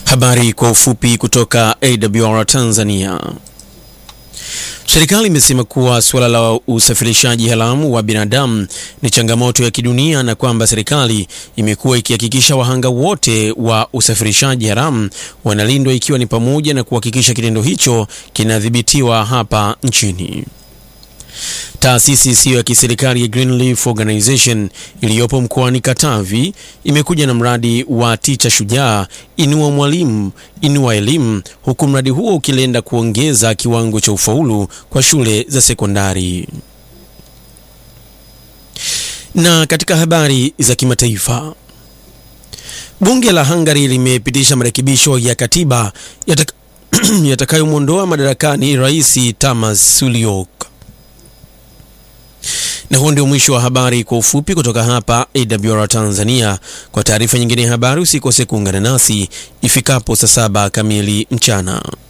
Habari kwa ufupi kutoka AWR Tanzania. Serikali imesema kuwa suala la usafirishaji haramu wa binadamu ni changamoto ya kidunia na kwamba serikali imekuwa ikihakikisha wahanga wote wa usafirishaji haramu wanalindwa ikiwa ni pamoja na kuhakikisha kitendo hicho kinadhibitiwa hapa nchini. Taasisi isiyo ya kiserikali ya Greenleaf Organization iliyopo mkoani Katavi imekuja na mradi wa Ticha Shujaa, inua mwalimu, inua elimu, huku mradi huo ukilenga kuongeza kiwango cha ufaulu kwa shule za sekondari. Na katika habari za kimataifa, bunge la Hungary limepitisha marekebisho ya katiba yataka yatakayomwondoa madarakani Rais Tamas Suliok. Na huo ndio mwisho wa habari kwa ufupi kutoka hapa AWR Tanzania. Kwa taarifa nyingine ya habari usikose kuungana nasi ifikapo saa saba kamili mchana.